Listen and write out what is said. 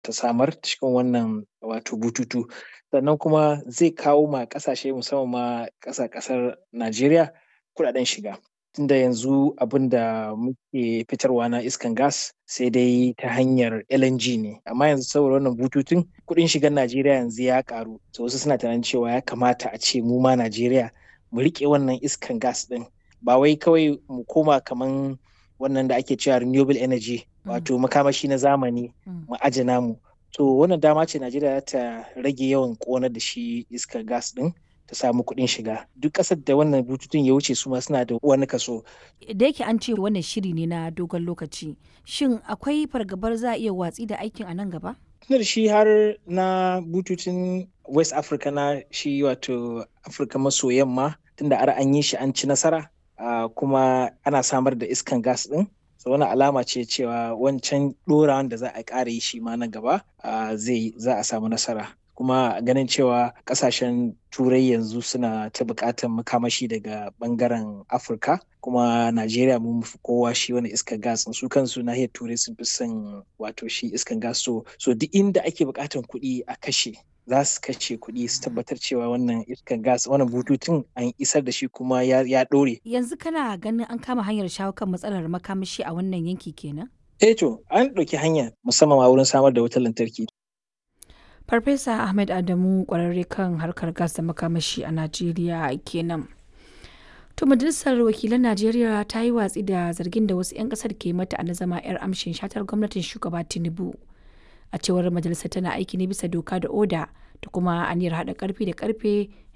ta samar cikin wannan wato bututu sannan kuma zai kawo ma ƙasashe musamman ma ƙasa ƙasar Najeriya kuɗaɗen shiga tunda yanzu abin da muke fitarwa na iskan gas sai dai ta hanyar LNG ne amma yanzu saboda wannan bututun kuɗin shigan Najeriya yanzu ya ƙaru to wasu suna tunanin cewa ya kamata a ce mu ma Najeriya mu riƙe wannan iskan gas ɗin ba wai kawai mu koma kaman wannan da ake cewa renewable energy wato makamashi na zamani mu aje namu to wannan dama ce Najeriya ta rage yawan ƙonar da shi iskar gas ɗin ta samu kuɗin shiga duk ƙasar da wannan bututun ya wuce su ma suna da wani kaso. Da yake an ce wannan shiri ne na dogon lokaci shin akwai fargabar za a iya watsi da aikin a nan gaba? Tunar shi har na bututun West Africa na shi wato Afirka maso yamma tunda ar an yi shi an ci nasara kuma ana samar da iskan gas ɗin so wani alama ce cewa wancan ɗorawan da za a ƙara yi shi ma na gaba zai za a samu nasara kuma ganin cewa ƙasashen turai yanzu suna ta buƙatar makamashi daga ɓangaren afirka kuma najeriya mun fi kowa shi wani iskar gas su kansu nahiyar turai sun fi son wato shi iskar gas so so duk inda ake buƙatar kuɗi a kashe za su kashe kuɗi su tabbatar cewa wannan iskar gas wannan bututun an isar da shi kuma ya ɗore. Yanzu kana ganin an kama hanyar shawo kan matsalar makamashi a wannan yanki kenan? Eh to an ɗauki hanya musamman ma wurin samar da wutar lantarki. Farfesa Ahmed Adamu ƙwararre kan harkar gas da makamashi a Najeriya kenan. To majalisar wakilan Najeriya ta yi watsi da zargin da wasu 'yan ƙasar ke mata a na zama 'yar amshin shatar gwamnatin shugaba Tinubu. a cewar majalisar tana aiki ne bisa doka da oda da kuma aniyar haɗa karfi da karfe